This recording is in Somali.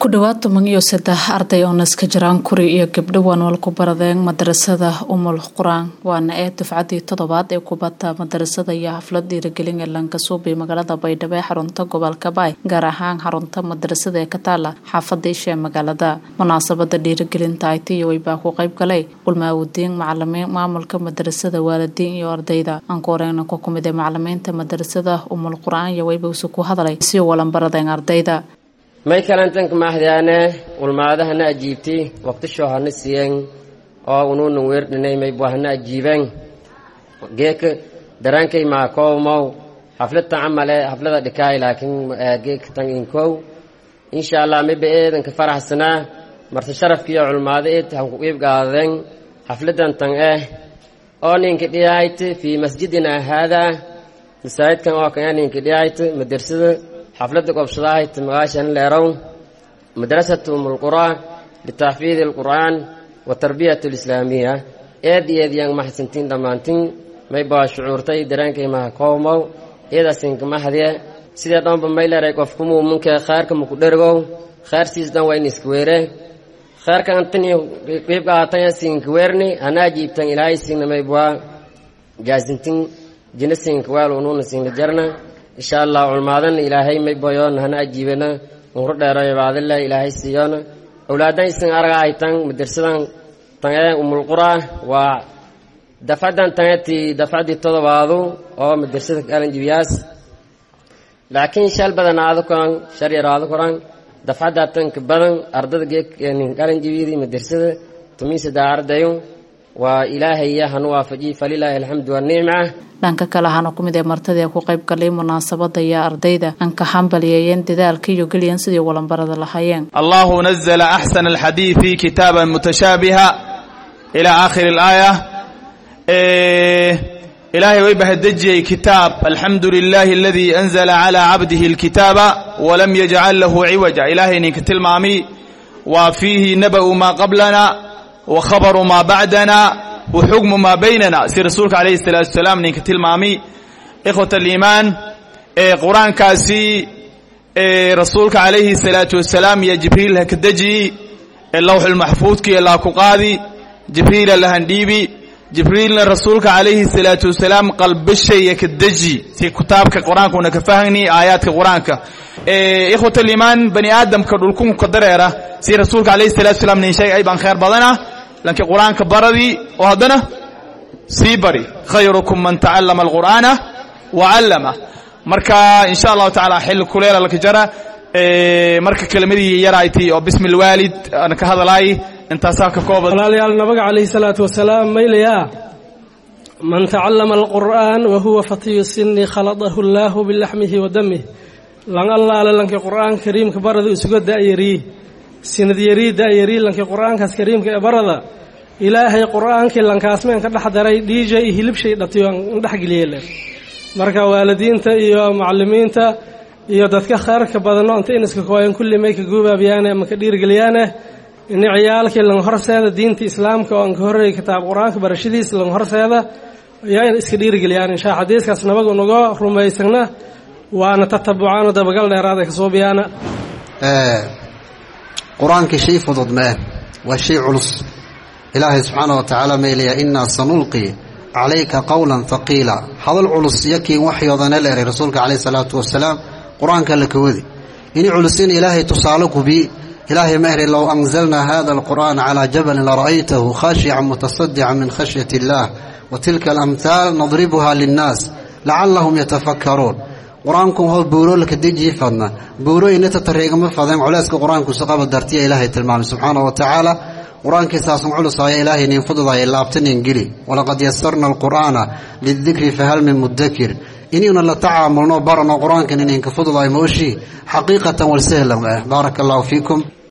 ku dhowaad toban iyo saddex arday oo naska jiraan kuri iyo gabdho waanwal ku baradeen madarasada umul qur-aan waana ee dufcadii toddobaad ee kubadda madarasada iyo xaflad dhiiragelin ee lankasuubi magaalada baydhabo ee xarunta gobolka baay gaar ahaan xarunta madarasada ee ka taala xaafada isha ee magaalada munaasabada dhiiragelinta aytiyo baa ku qayb galay ulmaawudiin macalimiin maamulka madarasada waalidiin iyo ardayda ankuoreyna ku kumid ee macalimiinta madarasada umul qur-aan iyo weybawsi ku hadalay si walan baradeen ardayda may kalantanka mahdaane ulmaadahana ajiibti waqtisho hana siyen oo ununan weerdhinay maybu hana ajiiben geeka darankay maa kowmow xafladtan camale xaflada dhikaay laakiin geeka tan inkow insha allah mayba eedanka faraxsanaa marse sharafkiiyo culmaado eed hanku qiib gaadeen xafladan tan eh oo ninka dhiyayt fii masjidina haadaa masaajidkan oo kan ninka dhiyayt madersada xafladda qobsadahayt magaashan leerow madrasatu umulqura litaxfiidi alqur'aan wa tarbiyat alislaamiya eed iyo eed yang maxsantiin dhammaantin may baa shucuurtay dareenkay maha kowmow eedasinka mahadye sidee dhanba may leeray qofku muuminka khayrka maku dhergow khayrsiis dhan waa in iska weere khayrka antini qiib qaatanya siinka weerni hanaa jiibtan ilaahay siina may baa jaasintin jina siinka waal unuuna siinka jarna insha allah culmaadana ilaahay may boyoon hana ajiibana unru dheerayo baadile ilaahay siiyoona awlaadan isin araga haytan madarsadan tange umulqura waa dafcadan tangeti dafcadii todobaadu oo madarsada qalanjibiyaas laakiin shal badan aado koran shar yar aado koran dafcadda tanka badan ardada geednin qalanjibiyadii madarsada tumiisada ardayu waa ilaahaya hanu waafajiy falilaahi alxamdu wanicma dhanka kale ahaana ku mid ee martadii ku qayb galay munaasabada iyo ardayda aan ka xambaliyeeyeen dadaalka iyo geliyan sidii walanbarada lahaayeen allahu nazla axsana alxadiidi kitaaban mutashaabiha ilaa aakhiri alaaya ilaahay way bahadejiyey kitaab alxamdu lilahi aladii anzala calaa cabdihi alkitaaba walam yajcal lahu ciwaja ilaahay ninka tilmaami waa fiihi naba'u maa qablana wa khabaru maa bacdana wa xukmu maa baynana si rasuulka calayhi salaatu wasalaam ninka tilmaami ikhwat aliimaan ee qur-aankaasi ee rasuulka calayhi salaatu wasalaam iyo jibriil ha ka deji ee lawxulmaxfuudkiiyo laa ku qaadi jibriila lahandhiibi jibriilna rasuulka calayhi salaatu wasalaam qalbashaya ka deji si kitaabka qur-aankuna ka fahni aayaadka qur-aanka ikhwat aliimaan bani aadamka dhulkunka dareera si rasuulka calayhi salatu wasalaam nin sheegay ay baan khayr badana lakiin qur-aanka baradii oo haddana sii bari khayrukum man tacallama alqur'aana wa callama marka insha allahu tacaala xilli kuleela laka jara marka kelimadii yaraaytay oo bismi lwaalid aan ka hadalaay intaasaa ka kooban walaalayaal nabiga calayhi salaatu wasalaam maylayaa man tacallama alqur'aan wa huwa fatiyu sini khaladahu allaahu bilaxmihi wa damih lan allaale lankii qur'aan kariimka barada isuga da'yarii sinadyari da'yarii lankii qur'aankaas kariimka ee barada ilaahay qur'aankii lankaasmeen ka dhex daray dhiija iyo hilibshay dhatiyo an dhexgeliyele marka waalidiinta iyo macalimiinta iyo dadka khayrka badano inta inaska kooyan kulli may ka guubaabiyaane ama ka dhiirgeliyaane ini ciyaalkii lang horseeda diinta islaamka oo aan ka horreeyay kitaab qur-aanka barashadiisa lang horseeda yaa in iska dhiirgeliyaan inshaa xadiiskaas nabagu naga rumaysagna waana tatabucaano dabagal dheeraada kasoo biyaana qur-aankii shay fudud mee waa shay culus ilaahay subxaana wa tacaala maylaya innaa sanulqi calayka qowlan haqiila hadal culus yakiin waxyoodana leeray rasuulka calayhi salaatu wasalaam qur-aanka la kawadi ini culusin ilaahay tusaale gubi ilaahay ma eri low anzalnaa hada alqur'aana calaa jabalin lara'aytahu khaashican mutasadican min khashyati illaah wa tilka alamhaal nadribuha linnaas lacallahum yatafakkaruun qur-aanku hoo buuro laka dejii fadna buuro inata tareegama fadeen culeyska qur-aankusu qaba dartiya ilaahay tilmaamay subxaana wa tacaala qur-aankii saasun culusaya ilaahay nin fududaya laabta nin geli walaqad yasarna alqur'aana lidikri fahal min mudakir inayna la tacaamulno barano qur-aankan ininka fududaay mooshii xaqiiqatan walsahlan baaraka allahu fiikum